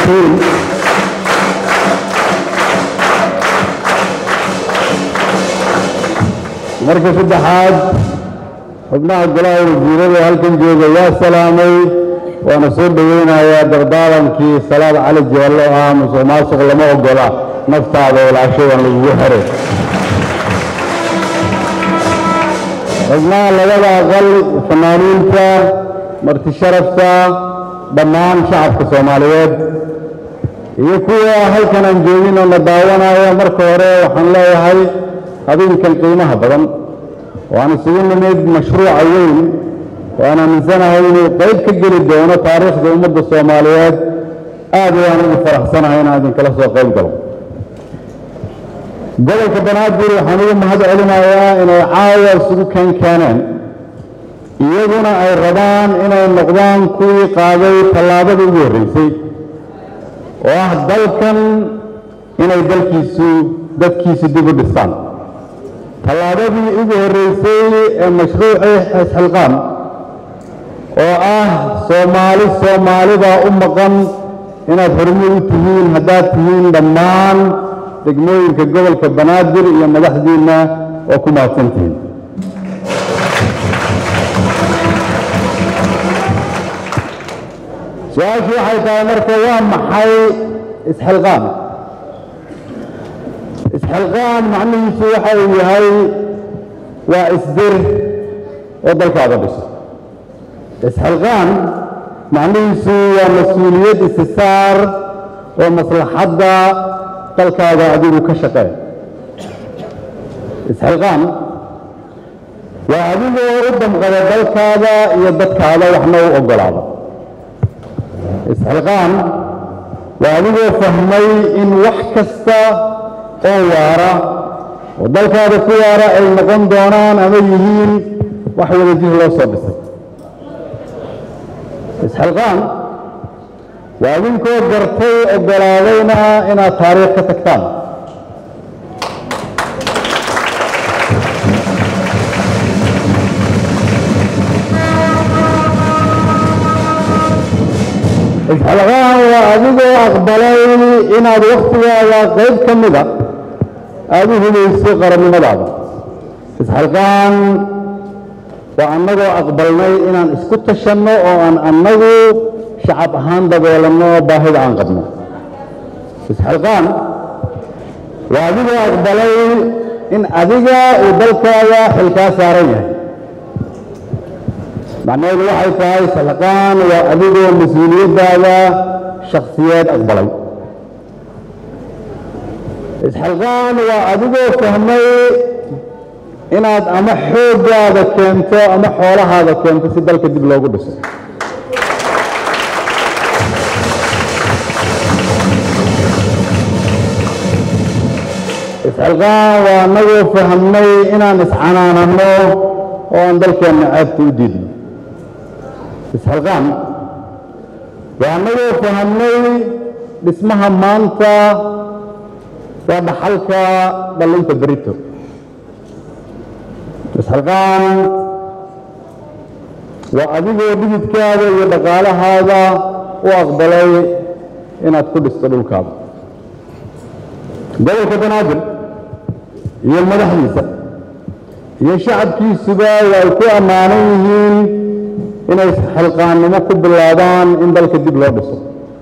mahadsantihiin marka saddexaad xubnaha golaha wasiirada halkan jooga waa salaamay waana soo dhoweynayaa dardaarankii salaad cali jeello ah musuq maasuq lama ogola naftaada walaashadan lagugu xiray xubnaha labada aqal fanaaniinta marti sharafta dhammaan shacabka soomaaliyeed iyo kuwa halkan aan joogin oo na daawanaya marka hore waxaan leeyahay habeenkan qiimaha badan waan isugu nimid mashruuca weyn waan aaminsanahay inuu qayb ka geli doono taariikhda ummadda soomaaliyeed aad ayaan ugu faraxsanahay inaan idinkala soo qayb galo gobolka banaadir waxaan ugu mahad celinayaa inay caawa isugu keen keeneen iyaguna ay rabaan inay noqdaan kuwii qaaday tallaabada ugu horreysay oo ah dalkan inay dalkiisu dadkiisu dib u dhistaan tallaabadii ugu horreysay ee mashruucii xisxilqaan oo ah soomaali soomaalida u maqan inaad horumar u tihiin haddaad tihiin dhammaan degmooyinka gobolka banaadir iyo madaxdiinna oo ku mahadsan tihiin su-aashu waxay tahay marka waa maxay isxilqaan isxilqaan macnihiisu waxa uu yahay waa isdir oo dalkaada dhiso isxilqaan macnihiisu waa mas-uuliyad isisaar oo maslaxadda dalkaaga adigu ka shaqeen isxilqaan waa adigoo u damqada dalkaada iyo dadkaada waxna u oggolaada isxilqaan waa adigoo fahmay in wax kasta oo waara oo dalkaada ku waara ay noqon doonaan ama yihiin wax wadajir loo soo dhisay isxilqaan waa idinkoo gartay oggolaadayna inaad taariikh ka tagtaan isxilqaan waa adigoo aqbalay inaad wakhtigaaga qayb ka mida aada u hubayso qarannimadaada isxilqaan waa annagoo aqbalnay inaan isku tashanno oo aan annagu shacab ahaan dabeelanno baahida aan qabno isxilqaan waa adigoo aqbalay in adiga uu dalkaaga xilkaa saaran yahay macnaheedu waxay tahay isxilqaan waa adigoo mas-uuliyaddaada shakhsiyeed aqbalay isxilqaan waa adigoo fahmay inaad ama xooggaada keento ama xoolahaada keento si dalka dib loogu dhiso isxilqaan waa anagoo fahmnay inaan iscanaananno oo aan dalkeenna caabta u diidno isxilqaan waa anagoo fahmnay dhismaha maanta waa dhaxalka dhallinta berito isxilqaan waa adigoo dhididkaada iyo dhaqaalahaada u aqbalay inaad ku dhisto dhulkaada gobolka banaadir iyo madaxdiisa iyo shacabkiisuba way ku ammaanan yihiin inay xilqaannimo ku bilaabaan in dalka dib loo dhiso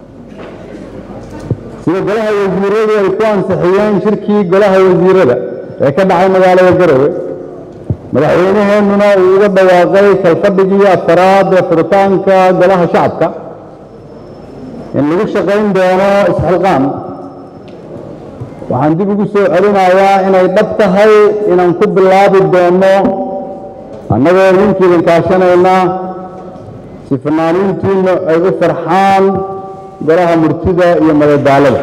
sida golaha wasiiradu ay ku ansixiyeen shirkii golaha wasiirada ee ka dhacay magaalada garowe madaxweynaheennuna uu uga dhawaaqay kalfadhigii afaraad ee furitaanka golaha shacabka in lagu shaqayn doono isxilqaan waxaan dib ugu soo celinayaa inay dhab tahay inaan ku bilaabi doono annagoo idinka idin kaashanayna si fanaaniintiinna ay u farxaan golaha murtida iyo madadaalada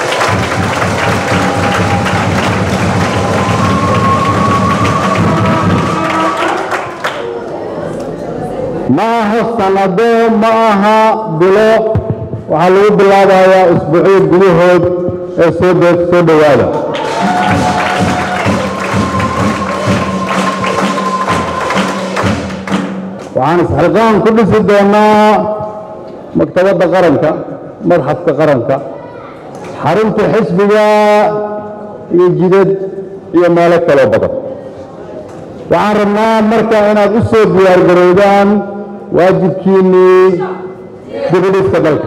ma aha sanado ma aha bilo waxaa lagu bilaabayaa isbuucyo gudahood ee soo soo dhowaada waxaan isxilqaan ku dhisi doonaa maktabadda qaranka madxafka qaranka xarunta xisbiga iyo jidad iyo meelo kaloo badan waxaan rabnaa marka inaad u soo diyaargarowdaan waajibkiinnii dibidhiska dalka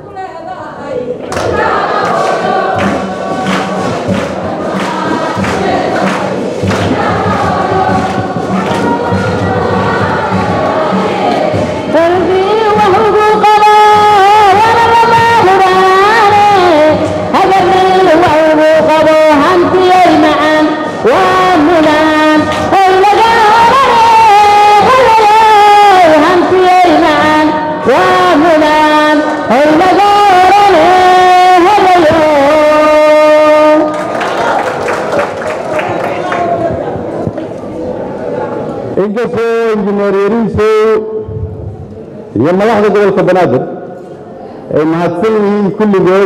inkastoo injineer yariisow iyo madaxda gobolka banaadir ay mahadsan yihiin kulligood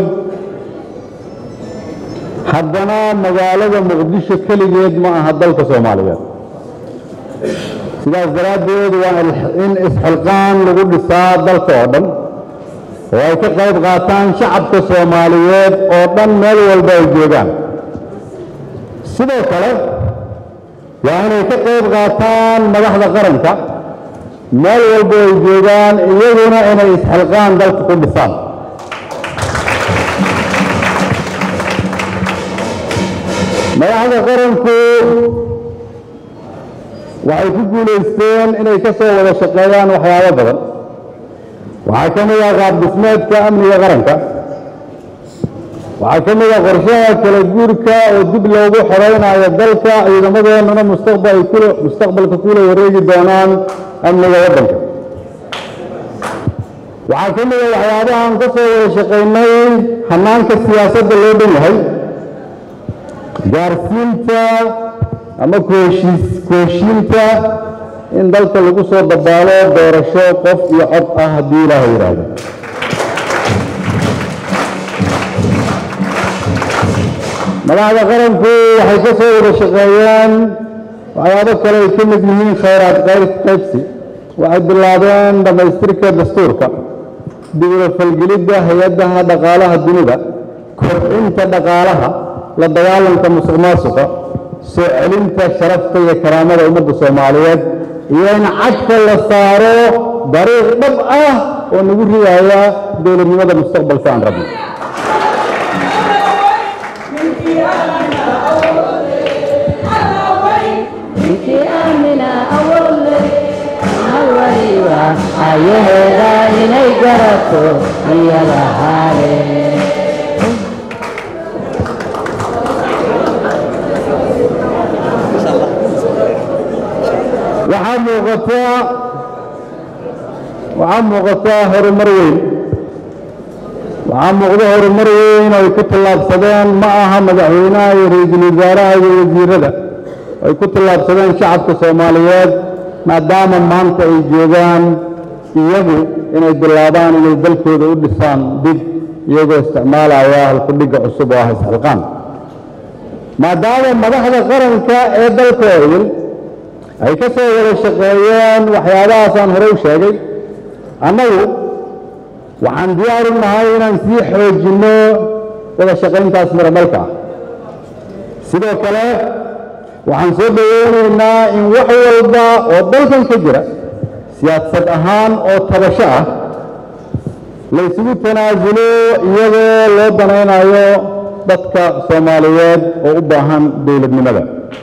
haddana magaalada muqdisho keligeed ma aha dalka soomaaliyeed sidaas daraaddeed waa in isxilqaan lagu dhisaa dalka oo dhan oo ay ka qayb qaataan shacabka soomaaliyeed oo dhan meel walba ay joogaan sidoo kale waa inay ka qayb qaataan madaxda qaranka meel walba ay joogaan iyaguna inay isxilqaan dalka ku dhisaan madaxda qaranku waxay ku guulaysteen inay ka soo wada shaqeeyaan waxyaabo badan waxaa ka mid ah qaab dhismeedka amniga qaranka waxaa ka mid ah qorshaha kala guurka oo dib loogu xoreynayo dalka ciidamadeennuna mustaqbal kula mustaqbalka kula wareegi doonaan amniga waddanka waxaa ka mid ah waxyaabahan ka soo wada shaqaynay hanaanka siyaasadda loo dhan yahay gaarsiinta ama kuheshiis kuheshiinta in dalka lagu soo dabaalo doorasho qof iyo cod ah haddii ilaaha yidhaahdo madaxda qaranku waxay ka soo wada shaqeeyeen waxyaabo kale ay ka mid yihiin khayraad qaybsi waxay bilaabeen dhammaystirka dastuurka dibula falgelidda hay-adaha dhaqaalaha dunida kobcinta dhaqaalaha la dagaalanka musuq maasuqa soo celinta sharafta iyo karaamada ummadda soomaaliyeed iyo in cadka la saaro dariiq dhab ah oo nagu ridaaya dowladnimada mustaqbalka aan rabno ayaheeda inay garato iyada haale waxaa muuqataa waxaa muuqataa horumar weyn waxaa muuqda horumar weyn oo ay ku tallaabsadeen ma aha madaxweynaha iyo ra-iisul wasaaraha iyo wasiirada ay ku tallaabsadeen shacabka soomaaliyeed maadaama maanta ay joogaan iyagu inay bilaabaan inay dalkooda u dhisaan dib iyagoo isticmaalaya halkudhigga cusub oo ah isxilqaan maadaama madaxda qaranka ee dalkooda ay ka soo wada shaqeeyeen waxyaabahaasaan hore u sheegay annagu waxaan diyaar u nahay inaan sii xoojinno wada shaqayntaas miramalka ah sidoo kale waxaan soo dhoweynaynaa in wax walba oo dalkan ka jira siyaasad ahaan oo tabasho ah la ysugu tanaasulo iyadoo loo danaynayo dadka soomaaliyeed oo u baahan dowladnimada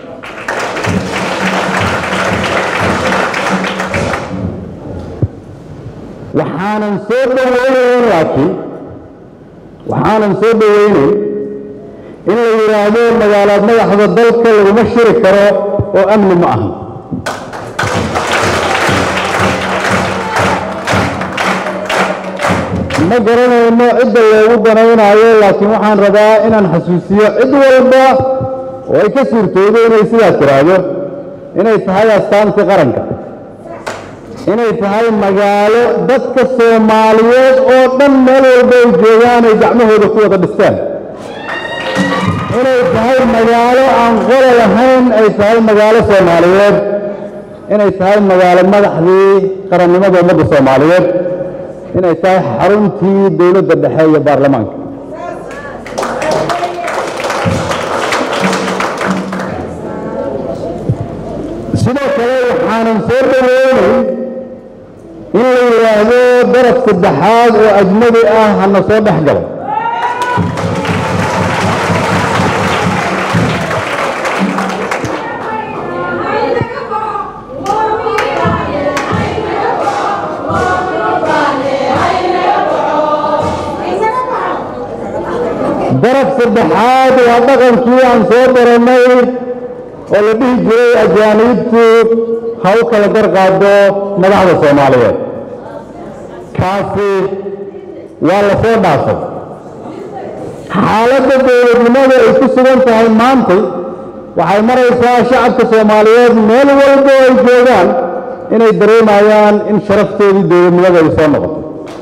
waxaanan soo dhoweynayn laakiin waxaanan soo dhoweynayn in la yidhaahdo magaalaad madaxda dalka laguma shiri karo oo amni ma aha ma garanayno cidda loogu danaynaayo laakiin waxaan rabaa inaan xasuusiyo cid walba oo ay ka suurtoodo inay sidaas tiraahdo inay tahay astaantii qaranka inay tahay magaalo dadka soomaaliyeed oo dhan meel walba ay joogaan ay gacmahooda ku wada dhisteen inay tahay magaalo aan qolo lahayn ay tahay magaalo soomaaliyeed inay tahay magaalo madaxdii qarannimada ummadda soomaaliyeed inay tahay xaruntii dowladda dhexe iyo baarlamaanka sidoo kale waxaanan soo dhaweynay in la yidhaahdo daraf saddexaad oo ajnabi ah hana soo dhex galo daraf saddexaad waa dhaqankii aan soo baranay oo la dhihi jiray ajaaniibtu ha u kala garqaado madaxda soomaaliyeed kaasi waa la soo dhaafay xaaladda dowladnimada ay ku sugan tahay maantay waxay maraysaa shacabka soomaaliyeed meel walba ay joogaan inay dareemayaan in sharafteedii dowladnimada ay soo noqoto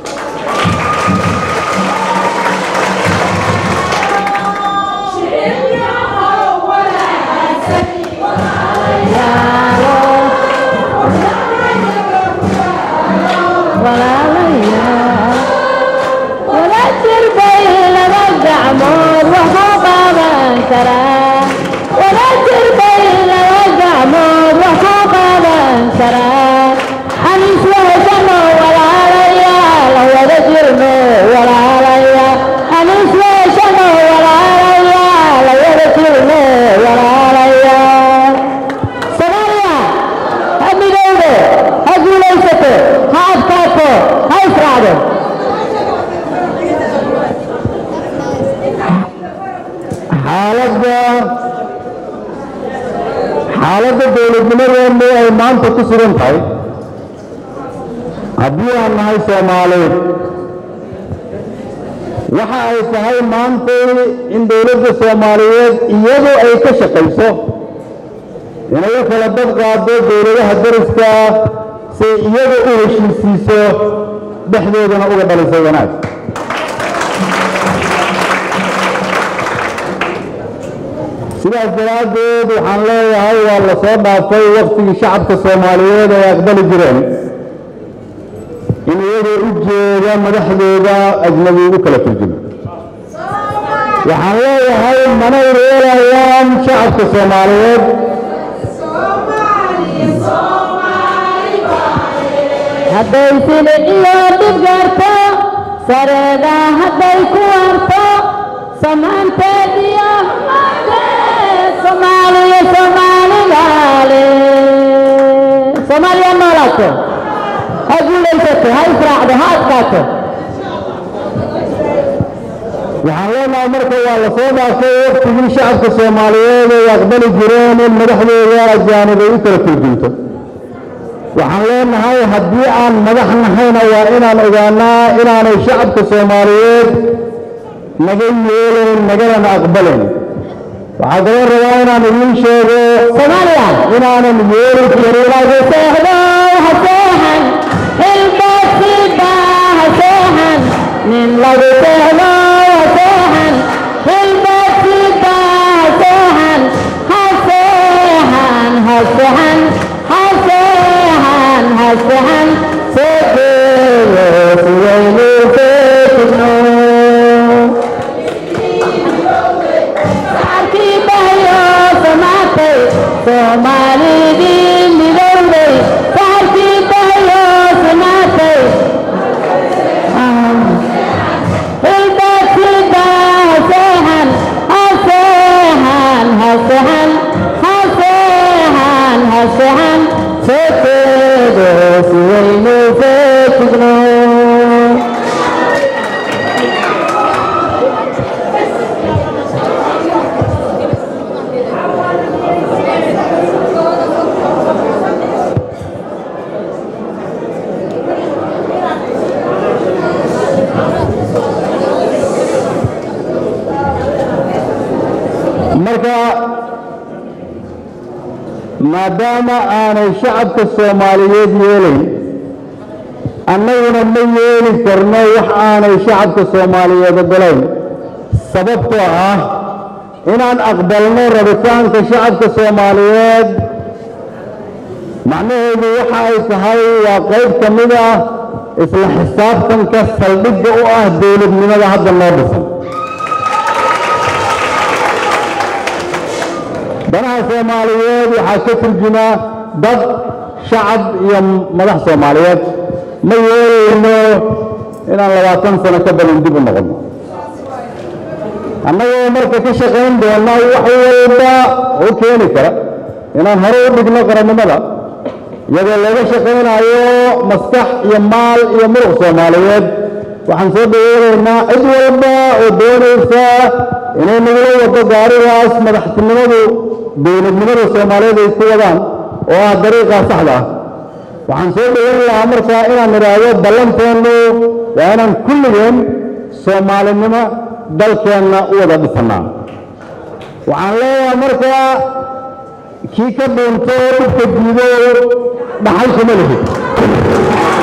xaaladda dowladnimadeenu ay maanta ku sugan tahay haddii aan nahay soomaaliyeed waxa ay tahay maantay in dowladda soomaaliyeed iyadu ay ka shaqayso inay u kala dad qaado dowladaha dariska si iyadu u heshiisiiso dhexdoodana uga dhaliso wanaag sidaas daraaddeed waxaan leeyahay waa la soo dhaafay waktigii shacabka soomaaliyeed ay aqbali jireen in iyagoo u jeeda madaxdooda ajnabi u kala turjuma waxaan leeyahay manay reelayaan shacabka soomaaliyeed hadday sili iyo dhib gaarto sareeda hadday ku warto samaanteed iyo humaadeed soomaaliya soomaaligaale soomaaliya noolaato ha guulaysato ha israacdo ha adkaato waxaan leenahay marka waa la soo dhaafay waktigii shacabka soomaaliyeed ay aqbali jireen in madaxdooda ajaanib ay u kala turjunto waxaan leenahay haddii aan madax nahayna waa inaan ogaanaa inaanay shacabka soomaaliyeed naga yeelayn nagadana aqbalayn waxaa kaloo rabaa inaan idiin sheego soomaaliya inaanan yeeli karin lagu seexdo ha seexan xilbaasiba ha seexan nin lagu seexdo ha seexan xilbaasiba ha seexan ha seexan ha seexan ha seexan ha seexan seegeeyo sidaynu feejigno saarkii bahyo samaatay soomaalidii midowday saarkii bahyo samaatay hilbaasiba haseexan haseexan haseexan haseexan haseexan seekeedo sidaynu feejigno marka maadaama aanay shacabka soomaaliyeed yeelayn annaguna ma yeeli karno wax aanay shacabka soomaaliyeed ogolayn sababtoo ah inaan aqbalno rabitaanka shacabka soomaaliyeed macnaheedu waxa ay tahay waa qayb ka mid ah isla xisaabtanka saldhigga u ah dowladnimada hadda noo dhisan danaha soomaaliyeed waxaa ka turjumaa dad shacab iyo madax soomaaliyeed ma yeelayno inaan labaatan sano ka badan dib u noqono annagoo marka ka shaqayn doona wax walba oo keeni kara inaan hore u dhigno qarannimada iyadoo laga shaqaynayo maskax iyo maal iyo muruq soomaaliyeed waxaan soo dhaweynaynaa cid walba oo doonaysa inay nagula wado gaarigaas madaxtinimadu dowladnimada soomaaliyeed ay ku wadaan oo ah dariiqaa saxda ah waxaan soo dhaweyn lahaa markaa inaan idhaahdo ballanteennu waa inaan kulligeen soomaalinimo dalkeenna u wada dhisannaa waxaan leeyahay markaa kii ka dhuunto dhibka diido dhaxal kuma lihid